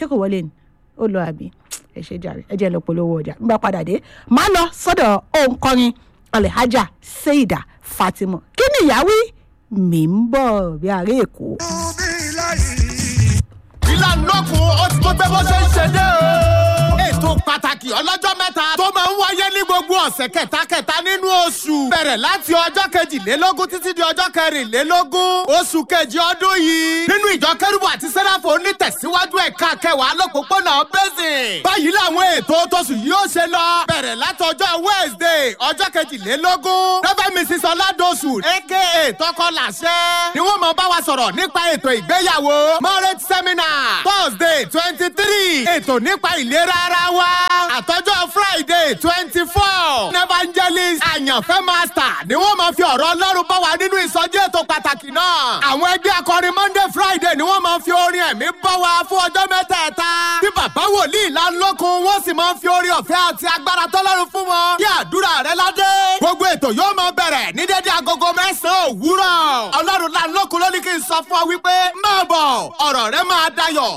kò wọlé ni ó lọ àbí ẹ ṣe jàre ẹ jẹ́ lọ polówó ọjà nígbà padà dé máa lọ sọ́dọ̀ òǹkọrin alhaja seida fatima kí ni ìyáwí mi ń bọ̀ bí àárẹ̀ èkó. ìlànà kù ó ti tó gbé bó ṣe ń ṣe dé o. ètò pàtàkì ọlọ́jọ́ mẹ́ta tó máa ń wáyé ní gbogbo ọ̀sẹ̀ kẹtàkẹta nínú oṣù. bẹ̀rẹ̀ láti ọjọ́ kejìlélógún títí di ọjọ́ kẹrìnlélógún oṣù kejì ọdún yìí. nínú ìjọ kẹrùbù àti sẹ́ráfò onítẹ̀síwájú ẹ̀ka kẹwàá lọ́pọ̀pọ̀nà bẹ́sìn. báyìí làwọn ètò tóṣù yìí ó ṣe lọ. bẹ̀rẹ̀ láti ọjọ́ wednesday ọjọ́ kejìlélógún. reverend mrs ọládọ̀sù aka tọkọláṣẹ. ni wọ́n máa bá wa sọ̀rọ̀ nípa ètò ìgbéyàwó marriage seminar thursday twenty three ètò nípa ìlera ara wa àtọ́jọ́ friday twenty four evangelist àyànfẹ́ master ni wọ́n máa fi ọ̀rọ̀ ọlọ́run bá wa nínú ìsọjí ètò pàtàkì náà àwọn ẹgbẹ́ akọrin monday friday ni wọ́n máa fi orin ẹ̀mí bá wa fún ọjọ́ mẹ́tẹ̀ẹ̀ta tí bàbá wòlíì lánlọ́kun wọ́n sì máa fi orin ọ̀fẹ́ àti agbára tọ́lọ́run fún wọn kí àdúrà rẹ ládé gbogbo ètò yóò máa bẹ̀rẹ̀ ní dédé agogo mẹ́sàn-án òwúrọ̀ ọlọ́run lánlọ́kun ló ní kí n sọ fún ọ wípé máa bọ̀ ọ̀rọ̀ rẹ máa dayọ̀